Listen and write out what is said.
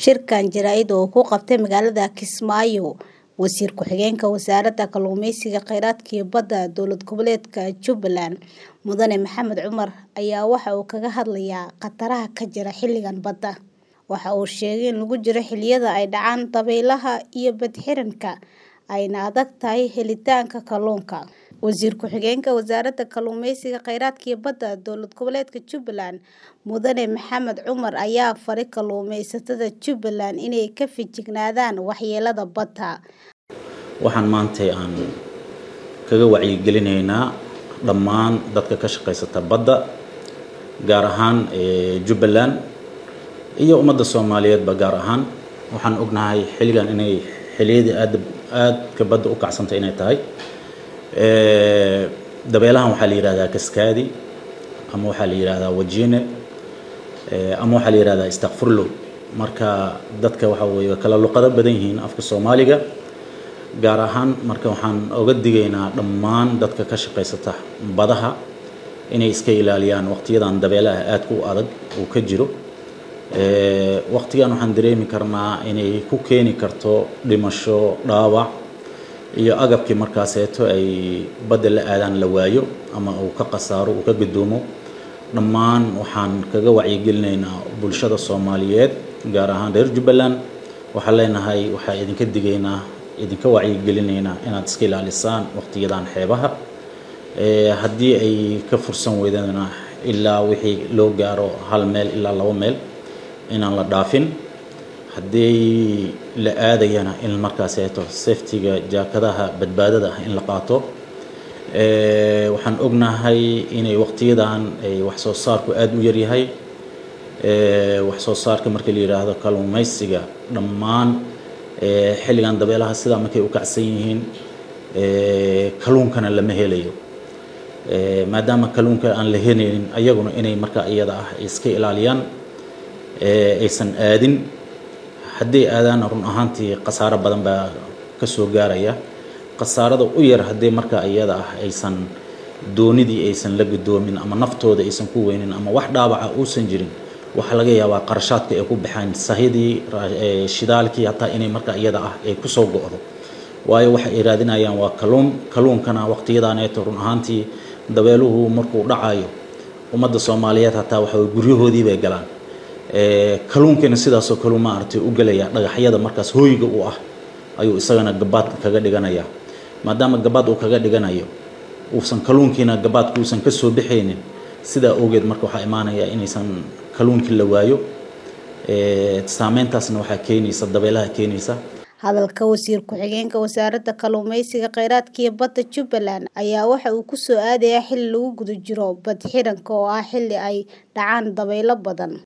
Shirkan jaraa'id oo ku qabtay magaalada Kismaayo, Wasiir Ku-xigeenka Wasaaradda Kalluumeysiga, Kheyraadka iyo Badda Dowlad Goboleedka Jubbaland, Mudane Maxamed Cumar ayaa waxa uu kaga hadlayaa khataraha ka jira xilligan badda. Waxa uu sheegay in lagu jiro xilliyada ay dhacaan dabaylaha iyo badh-xiranka, ayna adag tahay helitaanka kalluunka. Wasiir Ku-xigeenka Wasaaradda Kalluumeysiga, Kheyraadka iyo Badda Dowlad Goboleedka Jubbaland, Mudane Maxamed Cumar ayaa faray kalluumeysatada Jubbaland inay ka feejignaadaan waxyeellada badda. Waxaan maanta aan kaga wacyigelinaynaa dhammaan dadka ka shaqeysata badda, gaar ahaan Jubbaland iyo ummadda Soomaaliyeedba gaar ahaan. Waxaan ognahay xilligan inay xilliyadii aad aadka badda u kacsantay inay tahay. dabeelahan waxaa la yidhahdaa kaskaadi ama waxaa la yidhahdaa wajiine ama waxaa la yidhahdaa istakfurlo marka dadka waxa weeye kala luqado badan yihiin afka soomaaliga gaar ahaan marka waxaan oga digaynaa dhammaan dadka ka shaqeysata badaha inay iska ilaaliyaan waqtiyadan dabeelaha aadka u adag uu ka jiro waqtigan waxaan dareemi karnaa inay ku keeni karto dhimasho dhaawac iyo agabkii markaaseeto ay badda la aadaan la waayo ama uu ka khasaaro uu ka gudoomo dhammaan waxaan kaga wacyigelinaynaa bulshada soomaaliyeed gaar ahaan reer jubbaland waxaan leenahay waxaa idinka digaynaa idinka wacyigelinaynaa inaad iska ilaalisaan waqtiyadan xeebaha haddii ay ka fursan weydana ilaa wixii loo gaaro hal meel ilaa labo meel inaan la dhaafin haddii la aadayana in markaaseeto safetiga jaakadaha badbaadada ah in la qaato waxaan ognahay inay waqtiyadan wax soo saarku aada u yaryahay wax soo saarka marka la yidhaahdo kalluumeysiga dhammaan xilligan dabeelaha sidaa markay u kacsan yihiin kalluunkana lama helayo maadaama kalluunka aan la helaynin ayaguna inay markaa iyada ah iska ilaaliyaan aysan aadin hadday aadaana run ahaantii khasaaro badan baa ka soo gaaraya khasaarada u yar haddii markaa iyada ah aysan doonidii aysan la gudoomin ama naftooda aysan ku weynin ama wax dhaawaca uusan jirin waxaa laga yaabaa qarashaadka ay ku baxaan sahidii shidaalkii hataa inay markaa iyada ah ay kusoo go'do waayo waxa ay raadinayaan waa kalluun kalluunkana waqtiyadaaneeto run ahaantii dabeeluhu markuu dhacayo ummadda soomaaliyeed hataa waxa guryahoodii bay galaan kalluunkiina sidaasoo kale maaragtay u gelaya dhagaxyada markaas hooyiga u ah ayuu isagana gabaad kaga dhiganayaa maadaama gabaad uu kaga dhiganayo uusan kalluunkiina gabaadka uusan ka soo bixaynin sidaa awgeed marka waxaa imaanaya inaysan kalluunkii la waayo saameyntaasna waxaa keenaysa dabeelaha keenaysa hadalka wasiir ku-xigeenka wasaaradda kalluumeysiga kheyraadka iyo badda jubbaland ayaa waxa uu ku soo aadayaa xilli lagu guda jiro badh-xiranka oo ah xilli ay dhacaan dabaylo badan